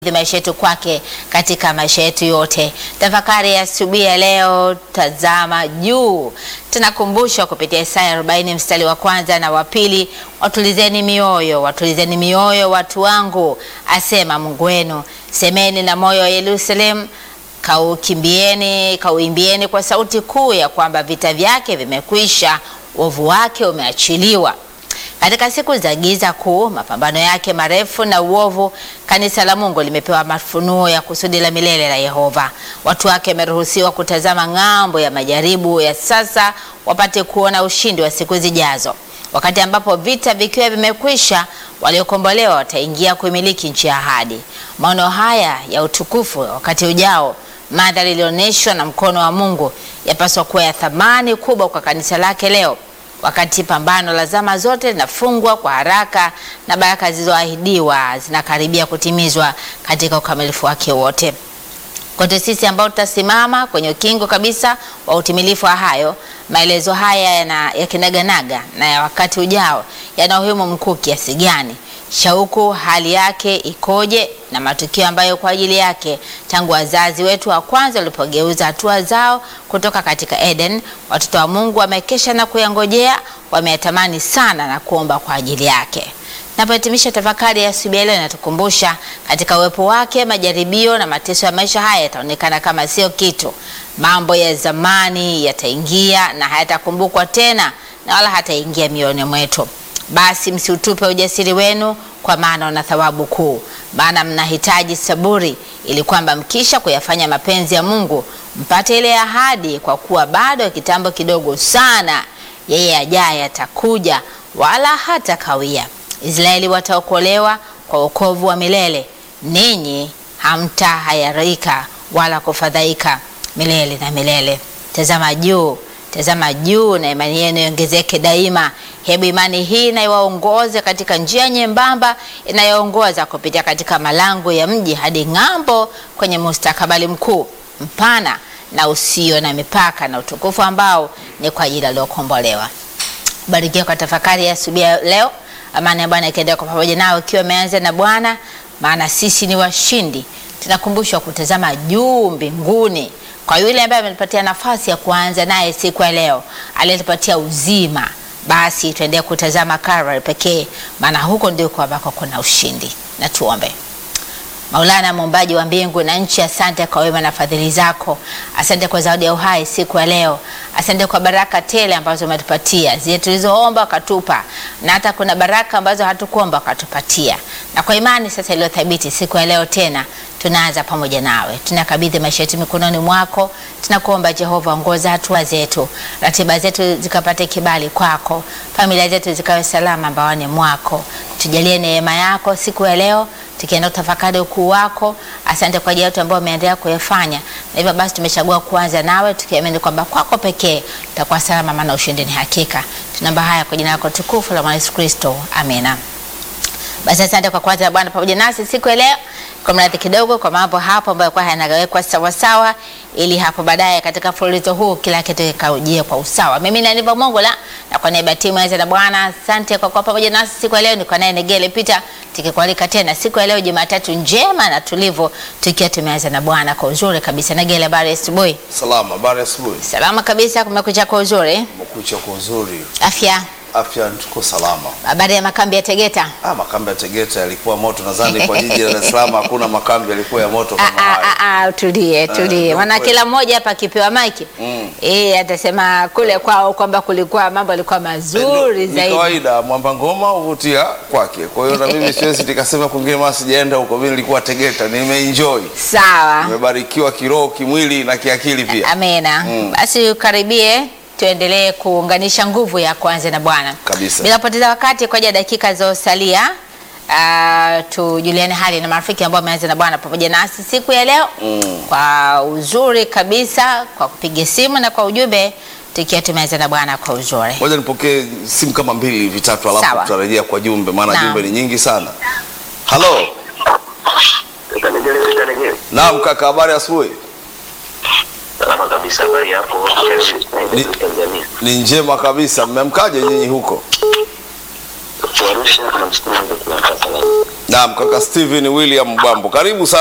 maisha yetu kwake katika maisha yetu yote. Tafakari ya asubuhi ya leo, tazama juu. Tunakumbushwa kupitia Isaya 40 mstari wa kwanza na wa pili, watulizeni mioyo, watulizeni mioyo watu wangu, asema Mungu wenu. Semeni na moyo wa Yerusalemu, kaukimbieni, kauimbieni kwa sauti kuu ya kwamba vita vyake vimekwisha, uovu wake umeachiliwa. Katika siku za giza kuu, mapambano yake marefu na uovu, kanisa la Mungu limepewa mafunuo ya kusudi la milele la Yehova. Watu wake wameruhusiwa kutazama ng'ambo ya majaribu ya sasa, wapate kuona ushindi wa siku zijazo. Wakati ambapo vita vikiwa vimekwisha, waliokombolewa wataingia kuimiliki nchi ya ahadi. Maono haya ya utukufu wakati ujao, mandhari ilionyeshwa na mkono wa Mungu, yapaswa kuwa ya thamani kubwa kwa kanisa lake leo wakati pambano la zama zote linafungwa kwa haraka na baraka zilizoahidiwa zinakaribia kutimizwa katika ukamilifu wake wote. Kote sisi ambao tutasimama kwenye ukingo kabisa wa utimilifu wa hayo, maelezo haya yana ya kinaganaga na ya wakati ujao yana umuhimu mkuu kiasi gani? Shauku hali yake ikoje, na matukio ambayo kwa ajili yake tangu wazazi wetu wa kwanza walipogeuza hatua zao kutoka katika Eden, watoto wa Mungu wamekesha na kuyangojea, wameyatamani sana na kuomba kwa ajili yake. Napohitimisha tafakari ya asubuhi ya leo, inatukumbusha katika uwepo wake majaribio na mateso ya maisha haya yataonekana kama sio kitu. Mambo ya zamani yataingia na hayatakumbukwa tena, na wala hataingia mioyoni mwetu. Basi msiutupe ujasiri wenu, kwa maana una thawabu kuu. Maana mnahitaji saburi, ili kwamba mkisha kuyafanya mapenzi ya Mungu mpate ile ahadi, kwa kuwa bado kitambo kidogo sana yeye ajaye atakuja, wala hata kawia. Israeli wataokolewa kwa wokovu wa milele, ninyi hamtahayarika wala kufadhaika milele na milele. Tazama juu tazama juu na imani yenu iongezeke daima. Hebu imani hii na iwaongoze katika njia nyembamba inayoongoza kupitia katika malango ya mji hadi ng'ambo, kwenye mustakabali mkuu mpana na usio na mipaka na utukufu ambao ni kwa ajili aliokombolewa. Barikiwa kwa tafakari ya asubuhi ya leo. Amani ya Bwana ikiendelea kwa pamoja nao, ikiwa imeanza na Bwana, maana sisi ni washindi. Tunakumbushwa kutazama juu mbinguni kwa yule ambaye ametupatia nafasi ya kuanza naye siku ya leo, aliyetupatia uzima, basi tuendelee kutazama Calvary pekee, maana huko ndiko ambako kuna ushindi. Na tuombe. Maulana, muumbaji wa mbingu na nchi, asante kwa wema na fadhili zako. Asante kwa zawadi ya uhai siku ya leo. Asante kwa baraka tele ambazo umetupatia, zile tulizoomba ukatupa, na hata kuna baraka ambazo hatukuomba ukatupatia. Na kwa imani sasa iliyothabiti siku ya leo tena tunaanza pamoja nawe, tunakabidhi maisha yetu mikononi mwako. Tunakuomba Jehova, ongoza hatua zetu, ratiba zetu zikapate kibali kwako, familia zetu zikawe salama mbaoni mwako. Tujalie neema yako siku ya leo, tukienda kutafakari ukuu wako. Asante kwa ajili ya yote ambayo umeendelea kuyafanya, na hivyo basi tumechagua kuanza nawe tukiamini kwamba kwako pekee tutakuwa salama, maana ushindi ni hakika. Tunaomba haya kwa jina lako tukufu la Mwana Yesu Kristo, amina. Basi asante kwa kwanza Bwana pamoja nasi siku ya leo, kwa mradhi kidogo kwa mambo hapo ambayo kwa yanawekwa sawa sawa, ili hapo baadaye katika mfululizo huu kila kitu kikaujie kwa usawa. Mimi ni Aniva Mongola na kwa niaba ya timu ya na Bwana, asante kwa kuwa pamoja nasi siku ya leo. Niko naye Negele Peter, tukikualika tena siku ya leo Jumatatu njema na tulivu, tukiwa tumeanza na Bwana kwa uzuri kabisa. Negele, habari ya asubuhi? Salama, habari ya asubuhi. Salama kabisa, kumekucha kwa uzuri. Umekucha kwa uzuri. Afya, Afya tuko salama. habari ya makambi ya Tegeta? Ah, makambi ya Tegeta yalikuwa moto. Nadhani kwa jiji la Dar es Salaam hakuna makambi yalikuwa ya moto Ah, kama ah, haya. ah, ah, tulie tulie, ndio maana kweli. kila mmoja hapa akipewa maiki Mm. eh, atasema kule kwao kwamba kulikuwa mambo yalikuwa mazuri Ni zaidi. kawaida mwamba ngoma huvutia kwake. Kwa hiyo na mimi siwezi nikasema kwingine maana sijaenda huko. Mimi nilikuwa Tegeta, nimeenjoy. Sawa, Nimebarikiwa kiroho, kimwili na kiakili pia. amena. Mm. Basi ukaribie tuendelee kuunganisha nguvu ya kwanza na Bwana Kabisa. bila kupoteza wakati. Kwa ajili ya dakika zilizosalia, uh, tujuliane hali na marafiki ambao wameanza na Bwana pamoja nasi siku ya leo Mm. kwa uzuri kabisa, kwa kupiga simu na kwa ujumbe, tukiwa tumeanza na Bwana kwa uzuri. Ngoja nipokee simu kama mbili vitatu, alafu Sawa. tutarejea kwa jumbe, maana Naam. jumbe ni nyingi sana. Halo. Utanigele, utanigele. Naam kaka, habari ya asubuhi? Salama kabisa, habari yako? Ni- Tanzania. Ni njema kabisa. Mmemkaje nyinyi huko? Arusha, namshukuru Mungu tunapata salama. Naam, kaka Steven William Bambo, karibu sana.